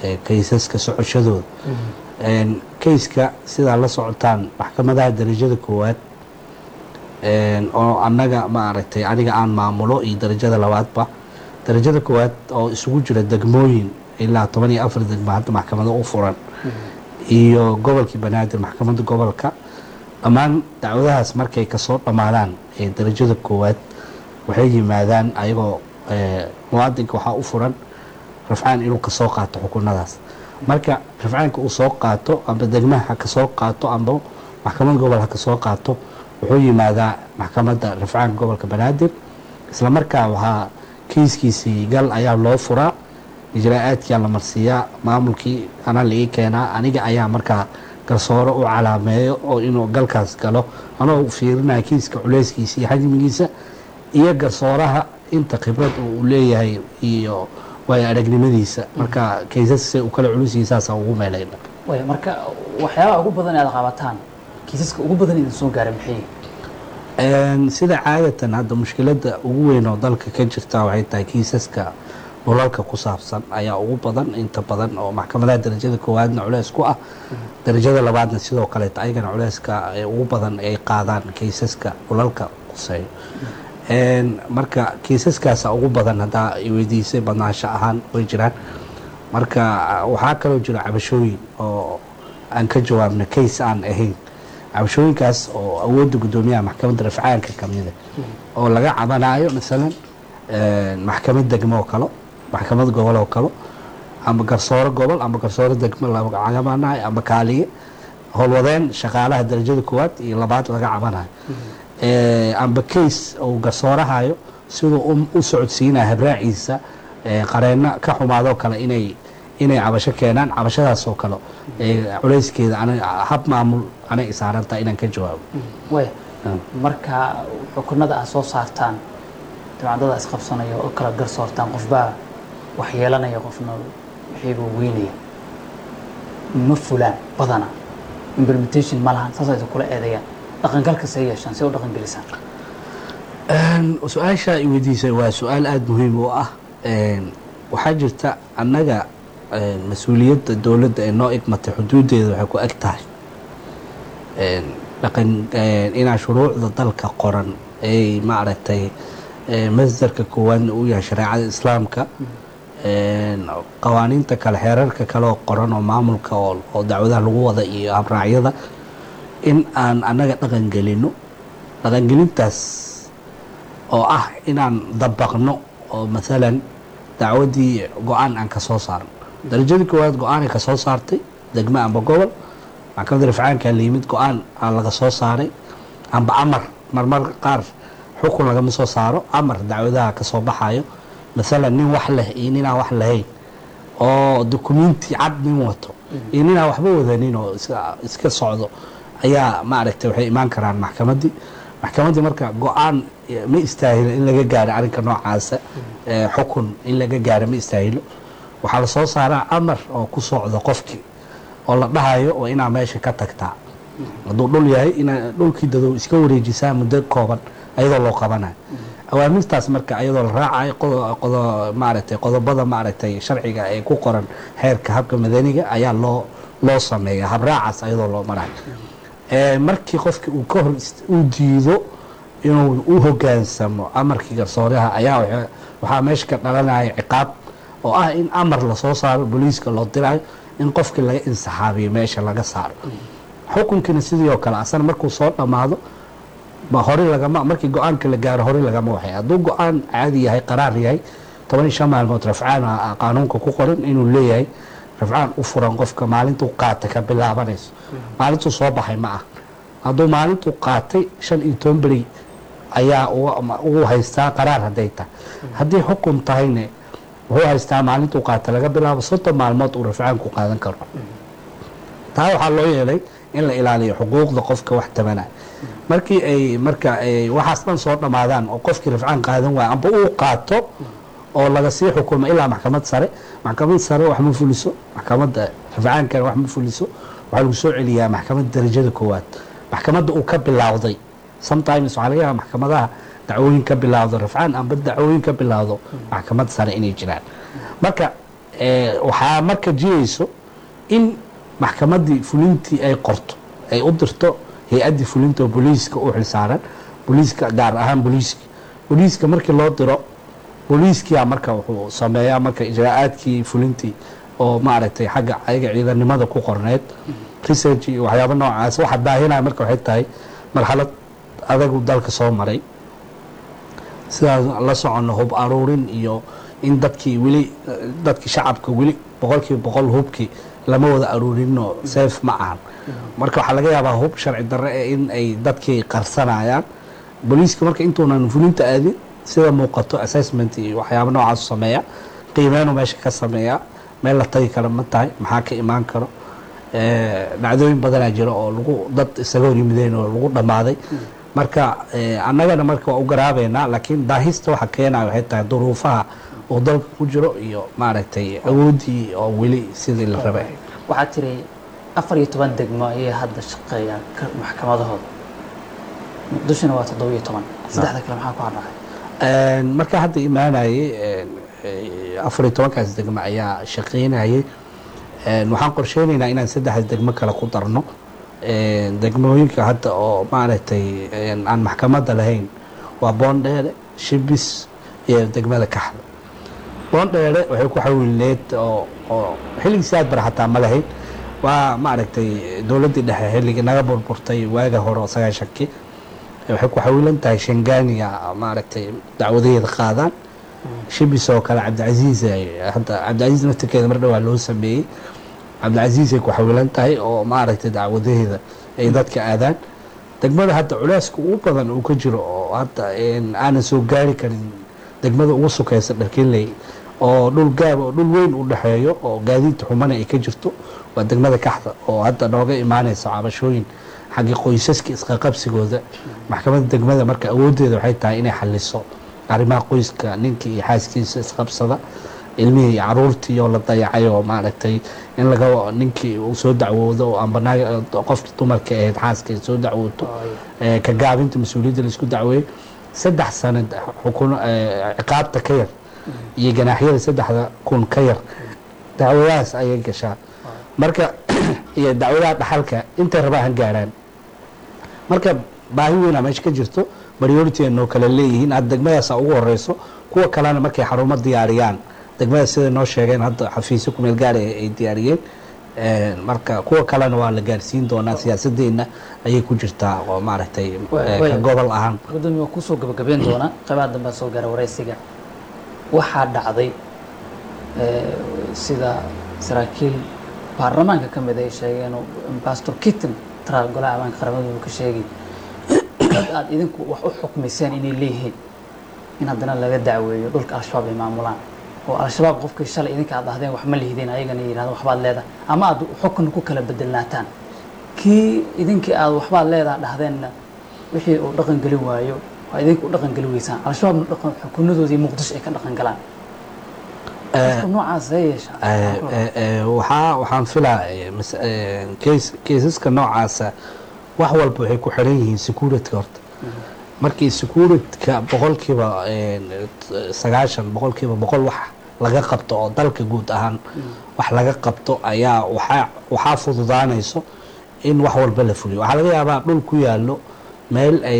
kaysaska socoshadooda kayska sidaa la socotaan maxkamadaha darajada koowaad oo annaga maaragtay aniga aan maamulo iyo darajada labaadba darajada koowaad oo isugu jira degmooyin ilaa toban iyo afar degmo hadda maxkamado u furan iyo gobolkii banaadir maxkamadda gobolka dhammaan dacwadahaas markay kasoo dhammaadaan ee darajada koowaad waxay yimaadaan ayagoo muwaadinka waxaa u furan rafcaan inuu kasoo qaato xukunadaas marka rafcaanka uu soo qaato amba degmaha ha kasoo qaato amba maxkamad gobol ha kasoo qaato wuxuu yimaadaa maxkamadda rafcaanka gobolka banaadir isla markaa waxaa kiiskiisii gal ayaa loo furaa ijraa-aadkia la marsiiyaa maamulkii anaa laii keenaa aniga ayaa markaa garsooro u calaameeyo oo inuu galkaas galo anoo fiirinaya kiiska culeyskiisa iyo xajmigiisa iyo garsooraha inta khibrad uu leeyahay iyo waayo aragnimadiisa marka kaysas u kala culus saasa ugu meelayna way marka waxyaabaha ugu badan aad qabataan kiisaska ugu badan idin soo gaara maxay sida caadatan hadda mushkiladda ugu weyn oo dalka ka jirta waxay tahay kiisaska dhulalka ku saabsan ayaa ugu badan inta badan oo maxkamadaha darajada koowaadna culeys ku ah darajada labaadna sidoo kaleeta ayagana culeyska ugu badan ay qaadaan kiisaska dhulalka quseeyo marka kiisaskaasa ugu badan haddaa weydiisay badnaansho ahaan way jiraan marka waxaa kaloo jira cabashooyin oo aan ka jawaabna case aan ahayn cabashooyinkaas oo awoodda guddoomiyaha maxkamadda rafcaanka kamida oo laga cabanayo masalan maxkamad degmo oo kalo maxkamad gobol oo kalo amba garsooro gobol amba garsooro degmo laga cabanayo amba kaaliye howlwadeen shaqaalaha darajada koowaad iyo labaad laga cabanayo amba case uu garsoorahayo siduu u socodsiinaya habraaciisa qareeno ka xumaadoo kale inay inay cabasho keenaan cabashadaas oo kale culeyskeeda hab maamul anay isaarantaha inaan ka jawaabo way marka xukunada aad soo saartaan dibcadada isqabsanaya oo kala garsoortaan qofbaa wax yeelanaya qofna wixiibuu weynaya ma fulaan badana implementation ma lahan saas aysa kula eedeeyaan dhaqangalka see yeeshaan see u dhaqangelisaan su-aasha i weydiisay waa su-aal aada muhiim u ah waxaa jirta annaga mas-uuliyadda dowladda ee noo igmatay xuduuddeeda waxay ku eg tahay dhaqan inaa shuruucda dalka qoran ay maaragtay masdarka koowaadna uu yahay shareecada islaamka qawaaniinta kale xeerarka kale oo qoran oo maamulka oo dacwadaha lagu wada iyo habraacyada in aan annaga dhaqan gelino dhaqangelintaas oo ah inaan dabaqno oo maalan dacwaddii go-aan aan ka soo saarno darajadii koowaad go-aanay ka soo saartay degmo amba gobol maxkamadda rafcaankaa la yimid go-aan aa laga soo saaray amba amar marmar qaar xukun lagama soo saaro amar dacwadaha ka soo baxayo maalan nin wax leh iyo ninaan wax lahayn oo dukumenti cad nin wato iyo ninaan waxba wadanin oo iska socdo ayaa maaragtay waxay imaan karaan maxkamaddii maxkamaddii marka go-aan ma istaahilo in laga gaaro arrinka noocaasa xukun in laga gaaro ma istaahilo waxaa la soo saaraa amar oo ku socdo qofkii oo la dhahayo oo inaa meesha ka tagtaa hadduu dhul yahay inaa dhulkii dadow iska wareejisaa muddo kooban ayadoo loo qabanayo awaamirtaas marka ayadoo la raacayo qodo maaragtay qodobada maaragtay sharciga ee ku qoran xeerka habka madaniga ayaa loo loo sameeya habraacaas ayadoo loo marayo markii qofki uu ka hor uu diido inuu u hogaansamo amarkii garsooraha ayaa waxaa meesha ka dhalanaya ciqaab oo ah in amar lasoo saaro booliiska loo dirayo in qofkii laga insaxaabiyo meesha laga saaro xukunkiina sidii oo kale asana markuu soo dhammaado hore lagama markii go-aanka la gaaro hore lagama waxay hadduu go-aan caadi yahay qaraar yahay toban iyo shan maalmood rafcaan qaanuunka ku qoran inuu leeyahay rafcaan u furan qofka maalintuu qaatay ka bilaabanayso maalintuu soo baxay ma ah hadduu maalintuu qaatay shan iyo toban beri ayaa ugu haystaa qaraar hadday tahay haddii xukun tahayne wuxuu haystaa maalintuu qaatay laga bilaabo soddon maalmood uu rafcaanku qaadan karo taa waxaa loo yeelay in la ilaaliyo xuquuqda qofka wax tabanaya markii ay marka waxaas dhan soo dhammaadaan oo qofkii rafcaan qaadan waaya amba uu qaato oo laga sii xukumo ilaa maxkamad sare maxkamad sare wax ma fuliso maxkamadda rafcaankana wax ma fuliso waxaa lagu soo celiyaa maxkamadda darajada koowaad maxkamadda uu ka bilaawday sometimes waxaa laga yaaba maxkamadaha dacwooyin ka bilaawdo rafcaan amba dacwooyin ka bilaawdo maxkamad sare inay jiraan marka Eh, waxaa marka jirayso in maxkamaddii fulintii ay qorto ay u dirto hay-addii fulinta oo booliiska u xilsaaran booliiska gaar ahaan booliiska booliiska markii loo diro booliiskia marka wuxuu sameeyaa marka ijraa'aadkii fulintii oo maaragtay xagga ayaga ciidanimada ku qorneed research iyo waxyaabo noocaas waxa baahinaya marka waxay tahay marxalad adagu dalka soo maray sidaas la socono hub aruurin iyo in dadkii weli dadkii shacabka weli boqolkiiba boqol hubkii lama wada aruurinno safe ma ahan marka waxaa laga yaabaa hub sharci darre ee in ay dadkii qarsanayaan booliiska marka intuunan fulinta aadin sida muuqato assessment iyo waxyaabo noocaas sameeya qiimeenu meesha ka sameeya meel la tagi kara ma tahay maxaa ka imaan karo Eh, dhacdooyin badanaa jira oo lagu dad isaga hor yimideen oo lagu dhammaaday marka eh, annagana marka waa u garaabeynaa laakiin daahista waxa keenaya waxay tahay duruufaha uu dalka ku jiro iyo maaragtay awooddii oo weli sidii la rabay waxaa tiri afar iyo toban degmo ayay hadda shaqeeyaan ka- maxkamadahooda muqdishona waa toddoba iyo toban saddexda kale maxaa ku hadhacay Een, marka hadda imaanayay een, eh, afar iyo tobankaas degmo ayaa shaqeynayay Een, waxaan qorsheynaynaa inaan saddexdaas degmo kale ku darno Een, degmooyinka hadda oo maaragtay een, aan maxkamadda lahayn waa boondheere shibis iyo degmada kaxda boondheere waxay ku xawileed oo oo xilligii sidaad bar xataa ma lahayn waa maaragtay dowladdii dhexe xilligii naga burburtay waaga hore oo sagaashankii waxay ku xawilan tahay shangaaniga maaragtay dacwadaheeda qaadaan shibis oo kale cabdicasiis ay hadda cabdicasiis naftirkeeda mar dhowaa loo sameeyey cabdicasiis ay ku xawilan tahay oo maaragtay dacwadaheeda ay dadka aadaan degmada hadda culeyska ugu badan uu ka jiro oo hadda een, aanan soo gaari karin degmada ugu sukaysa dharkinley oo dhul gaab oo dhul weyn u dhexeeyo oo gaadiidta xumana ay ka jirto waa degmada kaxda oo hadda nooga imaanaysa cabashooyin xagga qoysaska isqaqabsigooda maxkamadda degmada marka awooddeeda waxay tahay inay xaliso arrimaha qoyska ninka iyo xaaskiisa isqabsada ilmihii iyo caruurtii oo la dayacay oo maaragtay in laga ninkii uu soo dacwoodo oo amba naag- qofkii dumarka ahayd xaaska ay soo dacwooto ee, ka gaabinta mas-uuliyadda laisku dacweeyey saddex sanad xukun ee, ciqaabta ka yar iyo ganaaxyada saddexda kun ka yar dacwadahaas ayay gashaa marka iyo dacwadaha dhaxalka intay rabaa han gaaraan marka baahi weynaa meesha ka jirto priority noo kale leeyihiin hadda degmadaasa ugu horeyso kuwa kalena markay xarumo diyaariyaan degmada sida noo sheegeen hadda xafiisyo kumeel gaar ay ay diyaariyeen Een, marka kuwa kalena waa la gaarsiin doonaa siyaasadeenna ayay ku jirtaa oo maaragtay Wa- eh, wa- ka gobol ahaan gudoomiye waa kusoo gabagabeyn doona qaybaha dambe soo gaara wareysiga waxaa dhacday eh, sida saraakiil baarlamaanka ka mid ay sheegeen oo pastor kitten taraal golaha ammaanka qaramada uu ka sheegay dad aad idinku wax u xukmiseen inay leeyihiin in haddana laga dacweeyo dhulka al-shabaab ay maamulaan oo al-shabaab qofkii shalay idinka aad dhahdeen wax ma lihdeen ayagana yidhahdeen waxbaad leedahay ama aad xukun ku kala bedelnaataan kii idinkii aad waxbaad leedaha dhahdeenna wixii uu dhaqan gelin waayo waa idinku u dhaqan geli weysaan al-shabaabna dhaqan xukunadoodii muqdisho ay ka dhaqan galaan dadka noocaas ee yeeshaa Eh, eh, eh, waxaa waxaan filaa eh, mas- eh, keys- keysaska noocaasa wax walba waxay ku xiran yihiin securityka horta markii securityka boqolkiiba eh, sagaashan boqolkiiba boqol wax laga qabto oo dalka guud ahaan wax laga qabto ayaa waxaa waxaa fududaanayso in wax walba la fuliyo waxaa laga yaabaa dhul ku yaallo meel ay